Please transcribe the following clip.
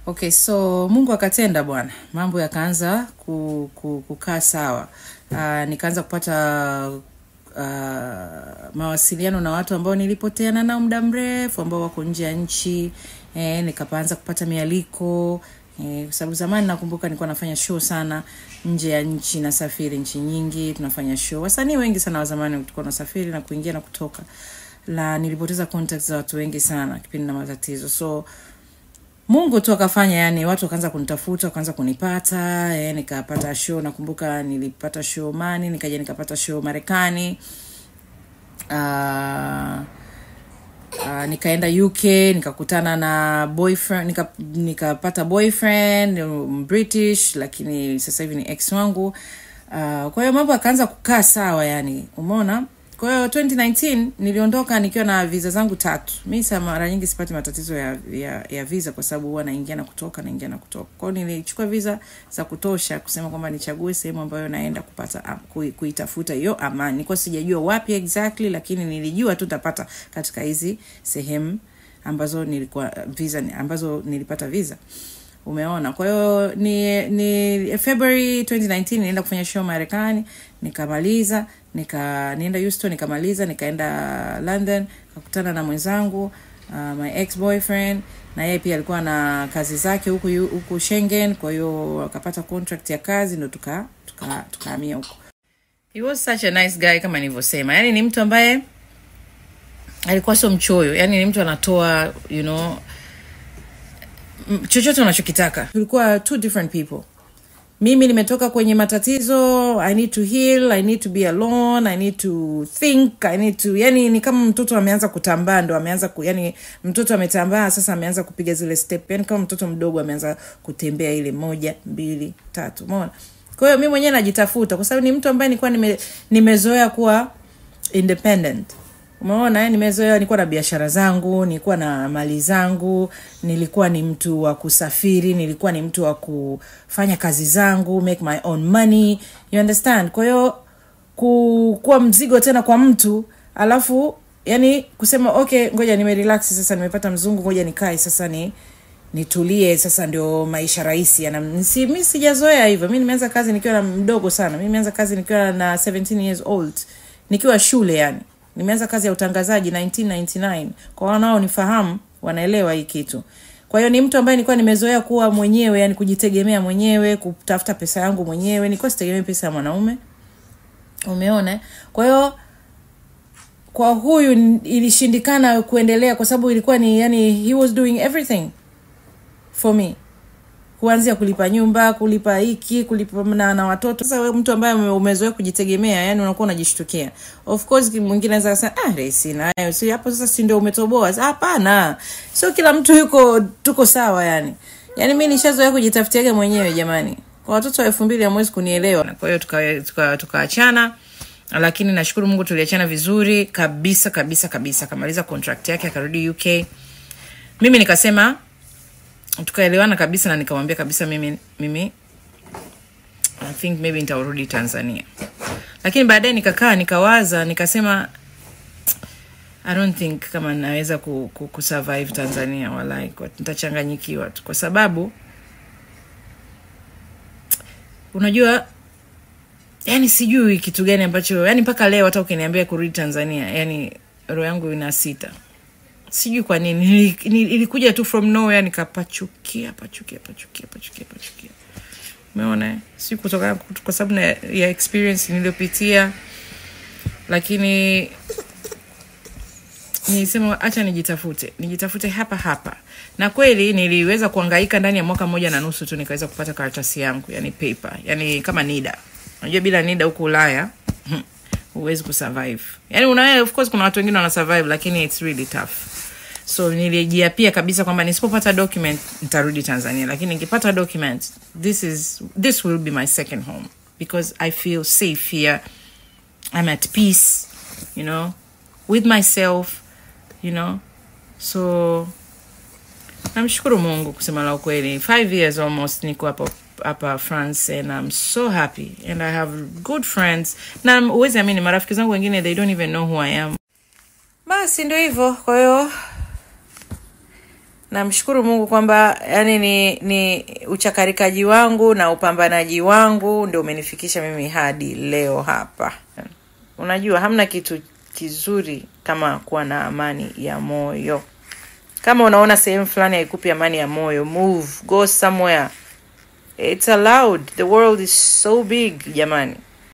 okay so mungu akatenda bwana mambo yakaanza ku, ku, kukaa sawa uh, nikaanza kupata uh, mawasiliano na watu ambao nilipoteana nao muda mrefu ambao wako nje ya nchi eh, nikaanza kupata mialiko eh, kwa sababu zamani nakumbuka nilikuwa nafanya show sana nje ya nchi nasafiri nchi nyingi tunafanya show wasanii wengi sana wa zamani tulikuwa nasafiri na kuingia na kutoka la nilipoteza contacts za watu wengi sana kipindi na matatizo so mungu tu akafanya yani watu wakaanza kunitafuta wakaanza kunipata eh, nikapata show nakumbuka nilipata show mani nikaja nikapata show marekani uh, uh, nikaenda uk nikakutana na boyfriend nika, nikapata boyfriend um, british lakini sasa hivi ni ex wangu uh, kwa hiyo mambo akaanza kukaa sawa yani umeona kwa hiyo 2019 niliondoka nikiwa na visa zangu tatu mi sa mara nyingi sipati matatizo ya, ya, ya visa kwa sababu huwa naingia na kutoka naingia na kutoka kwao nilichukua visa za kutosha kusema kwamba nichague sehemu ambayo naenda kupata um, kui, kuitafuta hiyo amani nilikuwa sijajua wapi exactly lakini nilijua tu tapata katika hizi sehemu ambazo nilikuwa visa ambazo nilipata visa umeona kwa hiyo ni ni february 2019 nienda kufanya show marekani nikamaliza nika nienda houston nikamaliza nikaenda london kakutana na mwenzangu uh, my ex boyfriend na yeye pia alikuwa na kazi zake huku huku Schengen, kwa hiyo akapata contract ya kazi ndo tuka tuka tukahamia huko. He was such a nice guy kama nilivyosema, yani ni mtu ambaye alikuwa sio mchoyo, yani ni mtu anatoa you know m- chochote unachokitaka. Tulikuwa two different people mimi nimetoka kwenye matatizo i need to heal i need to be alone i need to think i need to yani ni kama mtoto ameanza kutambaa ndo ameanza ku, yani mtoto ametambaa sasa ameanza kupiga zile step yani kama mtoto mdogo ameanza kutembea ile moja mbili tatu umeona kwa hiyo mi mwenyewe najitafuta kwa sababu ni mtu ambaye nilikuwa nime, nimezoea kuwa independent umeona eh, nimezoea nilikuwa na biashara zangu nilikuwa na mali zangu nilikuwa ni mtu wa kusafiri nilikuwa ni mtu wa kufanya kazi zangu make my own money you understand kwa hiyo ku, kuwa mzigo tena kwa mtu alafu yani kusema okay ngoja nimerelax sasa nimepata mzungu ngoja nikae sasa ni nitulie sasa ndio maisha rahisi Yana- si, mi sijazoea hivyo mi nimeanza kazi nikiwa na mdogo sana mi nimeanza kazi nikiwa na 17 years old nikiwa shule yani nimeanza kazi ya utangazaji 1999 kwa wanaonifahamu wanaelewa hii kitu kwa hiyo ni mtu ambaye nilikuwa nimezoea kuwa mwenyewe yani kujitegemea mwenyewe kutafuta pesa yangu mwenyewe nilikuwa sitegemei pesa ya mwanaume umeona eh? kwa hiyo kwa huyu n- ilishindikana kuendelea kwa sababu ilikuwa ni yani he was doing everything for me kuanzia kulipa nyumba kulipa hiki kulipa na, na watoto sasa wewe mtu ambaye ume- umezoea kujitegemea yani unakuwa unajishtukia of course mwingine anaweza kusema ah Resi, nayo si hapo sasa si ndio umetoboa Sasa, hapana sio kila mtu yuko tuko sawa yani yani mi nishazoea kujitafutiaga mwenyewe jamani kwa watoto wa elfu mbili hamwezi kunielewa kwa hiyo tukaachana tuka, tuka tukaachana. lakini nashukuru mungu tuliachana vizuri kabisa kabisa kabisa akamaliza contract yake akarudi uk mimi nikasema tukaelewana kabisa na nikamwambia kabisa mimi mimi I think maybe nitarudi Tanzania. Lakini baadaye nikakaa nikawaza nikasema I don't think kama naweza ku, ku, kusurvive Tanzania walai kwa- nitachanganyikiwa tu kwa sababu unajua yani sijui kitu gani ambacho yani mpaka leo hata ukiniambia kurudi Tanzania yani roho yangu ina sita sijui kwa nini Nili- nili- ilikuja tu from nowhere nikapachukia pachukia pachukia pachukia pachukia umeona eh? si kutoka kwa sababu na- ya experience niliyopitia lakini nilisema acha nijitafute nijitafute hapa hapa na kweli niliweza kuangaika ndani ya mwaka mmoja na nusu tu nikaweza kupata karatasi yangu yani paper yani kama nida unajua bila nida huku ulaya huwezi kusurvive yani una of course kuna watu wengine wana survive lakini it's really tough so nilijiapia kabisa kwamba nisipopata document nitarudi tanzania lakini nikipata document this is this will be my second home because i feel safe here i'm at peace you know with myself you know so namshukuru mungu kusema la ukweli five years almost niko hapa hapa france and i'm so happy and i have good friends na uwezi amini marafiki zangu wengine they don't even know who i am basi ndio hivyo kwa hiyo namshukuru mungu kwamba yani ni ni uchakarikaji wangu na upambanaji wangu ndio umenifikisha mimi hadi leo hapa unajua hamna kitu kizuri kama kuwa na amani ya moyo kama unaona sehemu fulani haikupi amani ya moyo move go somewhere it's allowed the world is so big jamani